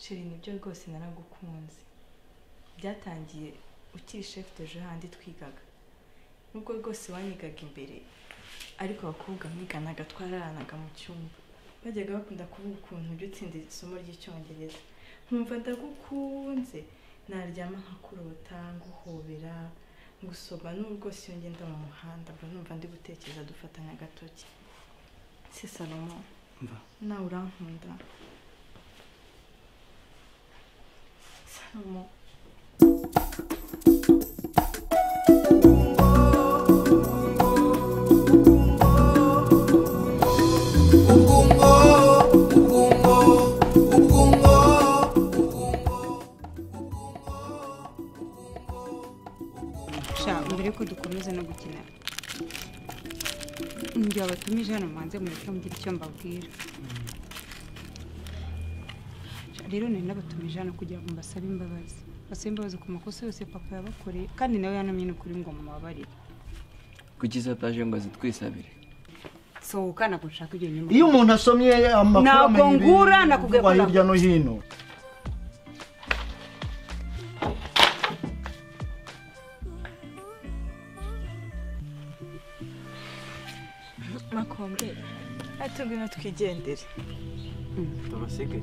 sheri nibyo rwose naragukunze byatangiye ukiri shefu deje handi twigaga nubwo rwose wanyigaga imbere ariko abakobwa mwiganaga twararanaga mu cyumba bajyaga bakunda kuvuga ukuntu ujya utsinda isomo ry'icyongereza nkumva ndagukunze naryama nkakurota nguhobera ngusoma n'ubu rwose iyo ngenda mu muhanda mba numva ndi gutekereza dufatanya agatoki si salomo mva nawe urankunda salomo sha mbere yuko dukomeza no gukina njye wabatumije hano mbanze mureke mugire icyo mbabwira Sha, rero nari nabatumije hano kugira ngo mbasabe imbabazi basabe imbabazi ku makosa yose papa yabakoreye kandi nawe yanamenye ukuri ngo mubabarire kuki sapaje ngo zitwisabire sohoka ntabwo nshaka ibyo nyuma iyo umuntu asomye amakuru Ntabwo amenya ibintu ngura, nakubwiye ko bivugwa ntabwo- hirya no hino makombe ati ngwino twigendere tubasige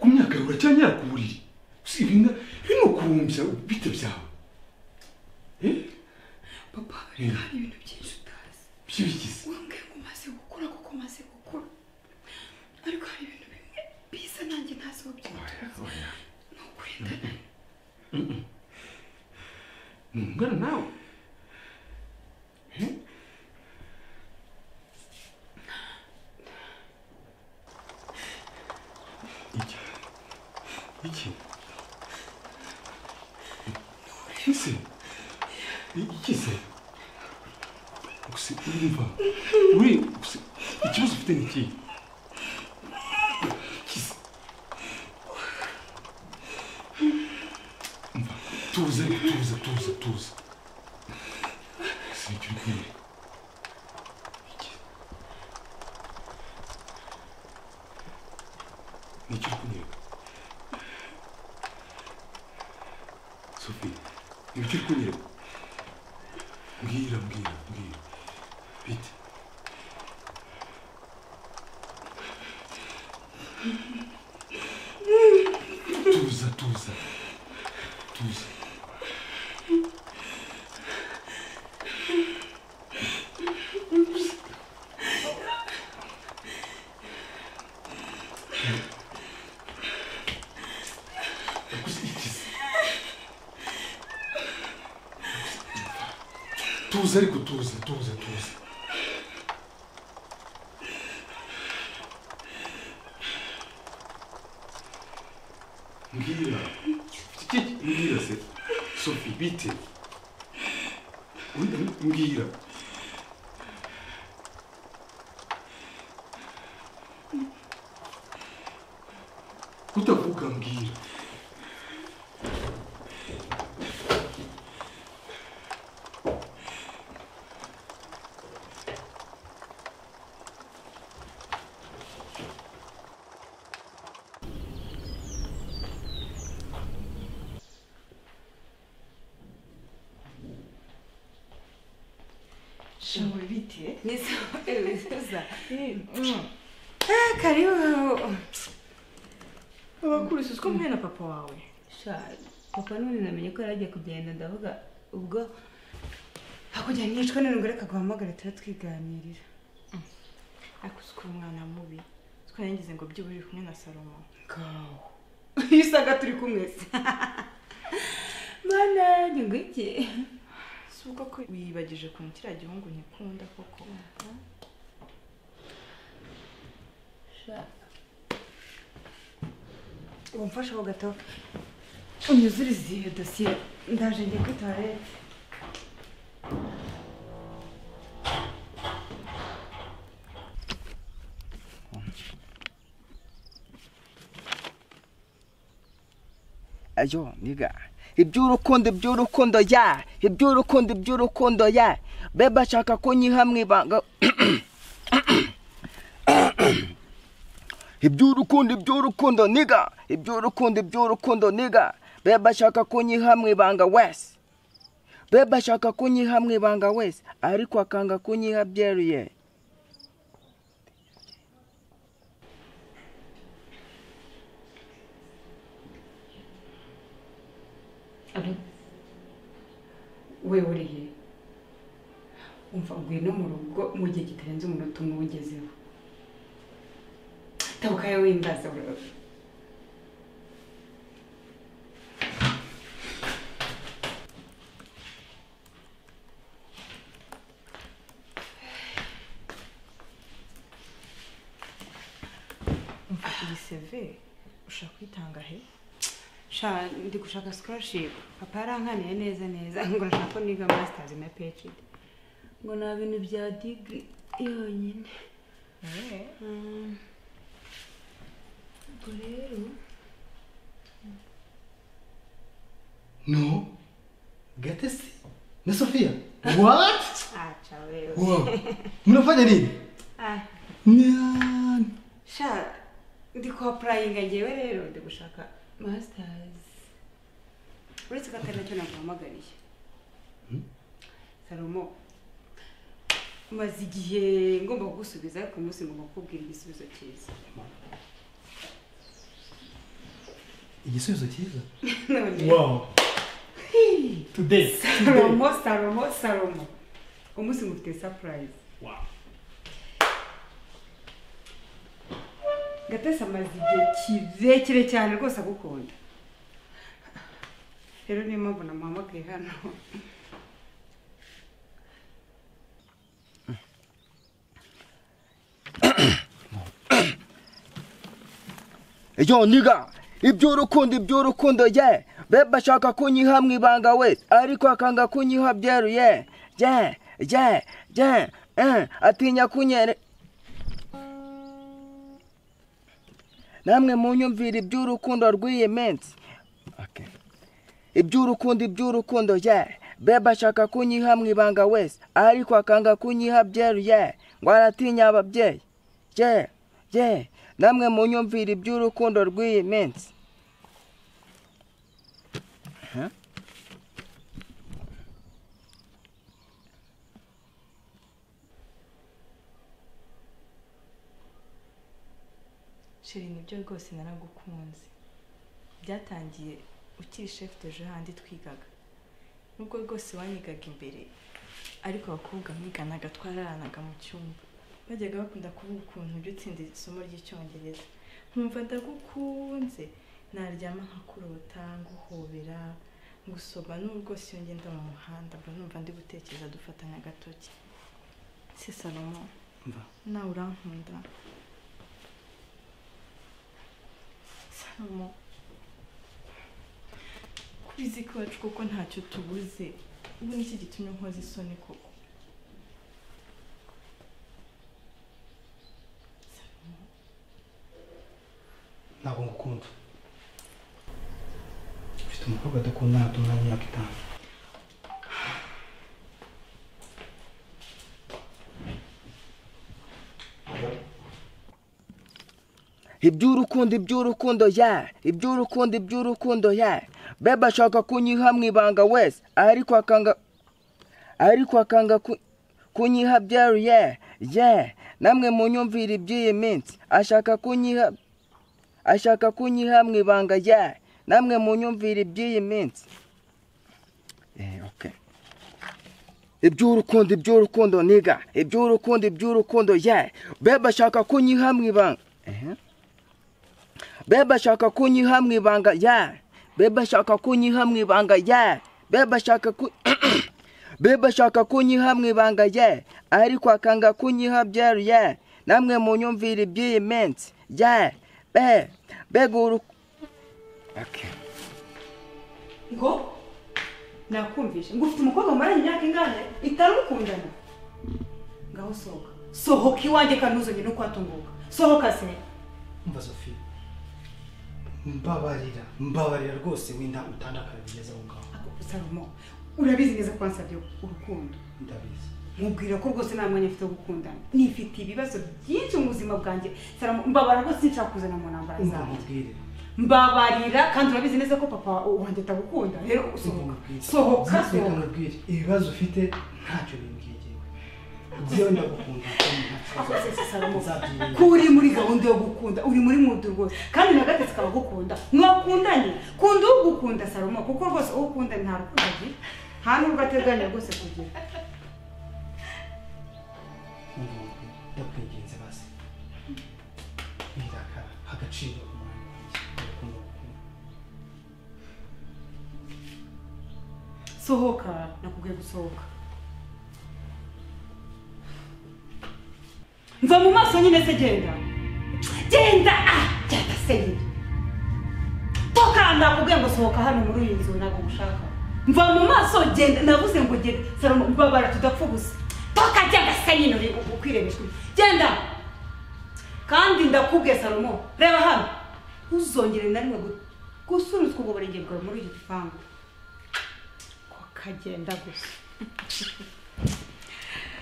ku myaka yawe uracyanyara ku buriri si ibinga bino kuwumbya bite byawe Eh? papa Eh. hari ibintu byinshi utazi by'ibigize wambwiye ngo umaze gukura kuko umaze gukura ariko hari ibintu bimwe biza nanjye ntazi uwo byitwa Oya, ni ukurinda nawe ungana nawe iki iki ese iki se gusa urumva uri gusa ikibazo ufite ni ikihe Kiss. Umva, tuza tuza tuza tuza sinjya uri kumwe nicyo uri kunyereka sophie nicyo uri kunyereka mbwira mbwira mbwira bite tuza tuza tuza tuza ariko tuza tuza tuza mbwira Iki- iki- mbwira se sophie bite Undi- mbwira utavuga mbwira shingwe bite ni sawa ewe karibu abakurusi uzwi mwe na papa wawe sha papa none namenye ko yari agiye kugenda ndavuga ubwo hakurya nicwa n'indwara akaguhamagara turatwiganirira ariko uzwi umwana mubi twarangize ngo byibura uri kumwe na salomo ngaho iyo usanga turi kumwe se mana ni ngwiki si ubwo ko wiyibagije ukuntu kiriya gihungu ntikunda koko sha ubu mfasheho gato unyuzurize iyo dosiye ndaje ngiye kuri toilette ayo niga iby'urukundo iby'urukundo ya iby'urukundo iby'urukundo ya bebe ashaka ko nyiha mu ibanga iby'urukundo iby'urukundo niga iby'urukundo iby'urukundo niga bebe ashaka ko nyiha mu ibanga wese bebe ashaka ko nyiha mu ibanga wese ariko akanga kunyiha byeruye we uriye umva ngwino mu rugo mu gihe kitarenze umunota umwe ugezeho tabuka yewe wimbaza urebe mva iyi seve ushaka kuyitanga he sha ndi gushaka scholarship papa yarankaniye neza neza ngo arashaka ko niga masters na phd ngo nta bintu bya degree yonyine Eh, Mm. ubwo rero no gatesi na sophia what aca wewe wow mnafanya nini ah Nya- sha ndi kwa purayinga ngewe rero ndi gushaka masitazi uretse ko atari nacyo naguhamagariye salomo maze igihe ngomba kugusubiza ariko uyu munsi ngomba kukubwira igisubizo cyiza igisubizo cyiza none wow today salomo salomo salomo umunsi ngufite sapurayizi wow gatesi amaze igihe kirekire cyane rwose agukunda rero niyo mpamvu namuhamagaye hano yo niga iby'urukundo iby'urukundo ye bebe ashaka kunyiha mu ibanga wese ariko akanga kunyiha byeruye ye je je eh, atinya kunyere namwe munyumvira iby'urukundo rw'iyi minsi Okay. iby'urukundo iby'urukundo ye bebe ashaka kunyiha mu ibanga wese ariko akanga kunyiha byeruye ngo aratinya ababyeyi ye ye namwe munyumvira iby'urukundo rw'iyi minsi Huh? sheri nibyo rwose naragukunze byatangiye ukiri chef de jeu handi twigaga nubwo rwose wanyigaga imbere ariko abakobwa mwiganaga twararanaga mu cyumba bajyaga bakunda kuvuga ukuntu ujya utsinda isomo ry'icyongereza nkumva ndagukunze naryama nkakurota nguhobera ngusoma n'ubu rwose iyo ngenda mu muhanda mba numva ndi gutekereza dufatanya agatoki si salomo Mva. nawe urankunda salomo kubizi ko iwacu kuko ntacyo tubuze ubu nicyo gitumye nkoza isoni koko ntabwo ngukunda mfite umukobwa adakunda hano tumara imyaka itanu iby'urukundo iby'urukundo ya iby'urukundo iby'urukundo ya bebe ashaka kunyiha mu ibanga wese ariko akanga ariko akanga ku- kunyiha byeru ye ye namwe munyumvira iby'iyi minsi ashaka kunyiha ashaka kunyiha mu ibanga ye namwe munyumvira iby'iyi minsi Eh, okay. iby'urukundo iby'urukundo niga iby'urukundo iby'urukundo ye bebe ashaka kunyiha mu ibanga Ehe. bebe ashaka kunyiha mu ibanga ya bebe ashaka kunyiha mu ibanga ya bebe ashaka ku bebe ashaka kunyiha mu ibanga ya ariko akanga kunyiha byeru ya namwe munyumvira iby'iyi minsi ya be bega uru okay. ngo nakumvishe ngo ufite umukobwa mumaranye imyaka ingana itanu mukundana ngaho sohoka sohoka iwanjye kandi ntuzongere no kuhatunguka sohoka se umva sophie mbabarira mbabarira rwose wenda utandakara bigeze aho ngaho ako salomo urabizi neza ko wansabye urukundo ndabizi mubwira ko rwose nta mwanya mfite wo gukundana nifite ibibazo byinshi mu buzima bwanjye salomo mbabara rwose sinshaka kuzana mu ntambara umva zanjye mubwire mbabarira kandi urabizi neza ko papa wanjye atagukunda rero sohoka sohoka reka sohoka mubwire ibibazo ufite ntacyo bimbwiye jyewe jyewe ndagukunda kandi nta kibazo Akoze se Salomo. Nzabyirinde. ko uri muri gahunda yo gukunda uri muri mudu rwose kandi na gatatu kabagukunda mwakundanye kunda ugukunda salomo kuko rwose uwo ukunda nta rukundo agira nta n'ubwo ateganya rwose kugira umva mubwire ndakwinginze basi irakara agaciro umwana wanjye ndakunda gukunda sohoka nakubwiye gusohoka mva mu maso nyine se genda genda ah genda se nyine toka nakubwiye ngo sohoka hano muri iyi nzu ntabwo gushaka mva mu maso genda navuze ngo genda salomo mbabara tudapfa ubusa toka genda se nyine uri ukwirebeshwe genda kandi ndakubwiye salomo reba hano ntuzongere na rimwe gu- gusunitswa ubwo burenge bwawe muri iki gipangu ko kagenda gusa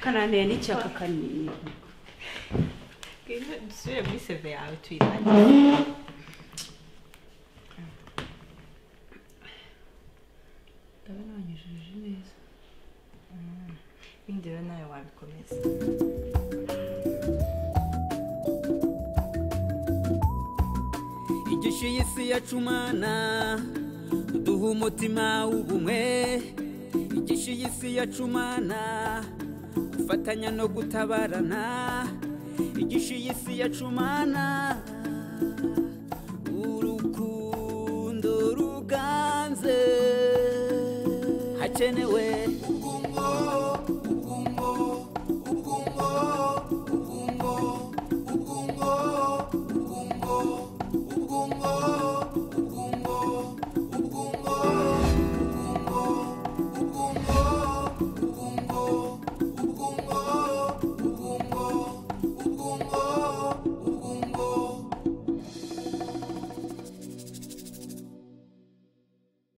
kananiye n'icyaka kanini Ngwino dusubire muri seve yawe tuyirangire ndabona wanyujije neza ibindi rero nawe wabikomeza igishu y'isi yacumana duha umutima w'ubumwe igishu y'isi yacumana gufatanya no gutabarana igishu y'isi yacumana urukundo ruganze hakenewe ubwungo